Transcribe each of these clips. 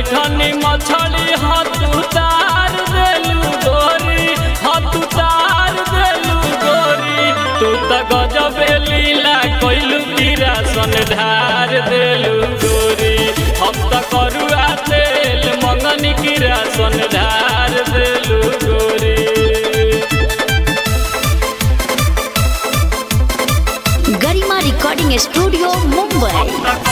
बैठनी मछली हाथ उतार देलू गोरी हाथ उतार देलू गोरी तू त गजब लीला कोइलू कीरा सन ढार देलू गोरी हम त करुआ तेल मंगनी कीरा सन ढार देलू गोरी गरिमा रिकॉर्डिंग स्टूडियो मुंबई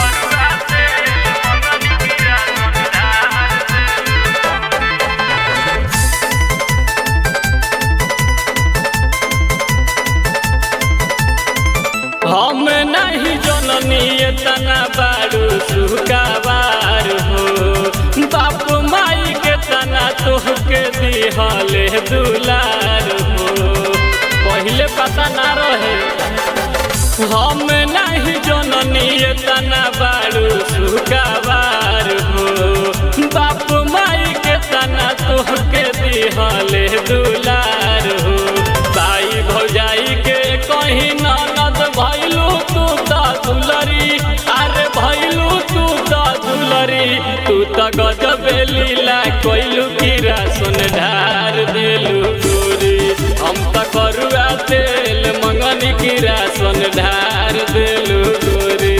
हम नहीं जननी तना बारू सुकाबार हो बाप माई के तना तोहके दिहले दुलार हो पहले पता ना रहे हम नहीं जननी तना बारू सुकाबार हो बाप माई के तना तोहके दिहले दुलार हो बाई भौजाई के कहीं ननद भैलू तू त दुलरी अरे भैलू तू त दुलरी तू त गजब लीला कोइलू कीरा सुन ढार देलू गोरी हम त करुआ तेल मंगनी कीरा सुन ढार देलू गोरी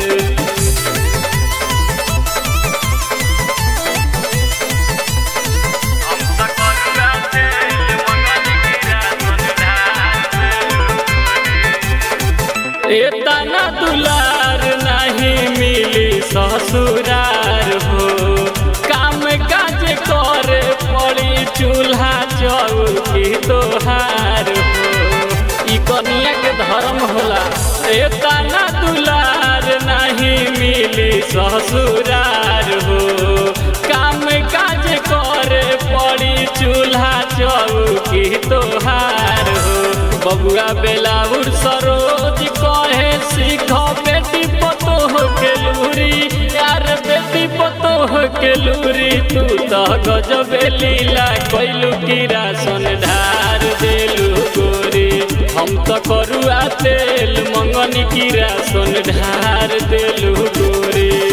एतना दुलार नहीं मिली ससुरार हो काम काज करे पड़ी चूल्हा चौकी तोहार हो ई कनिया के धर्म होला एतना दुलार नहीं मिली ससुरार हो काम काज करे पड़ी चूल्हा चौकी तोहार हो बबुआ बेलाउर सरोज कहे सीख बेटी पतोह के लूरी यार बेटी पतोह के लूरी तू तो गजब लीला कोइलू कीरा सन ढार देलू गोरी हम तो करुआ तेल मंगनी कीरा सन ढार देलू गोरी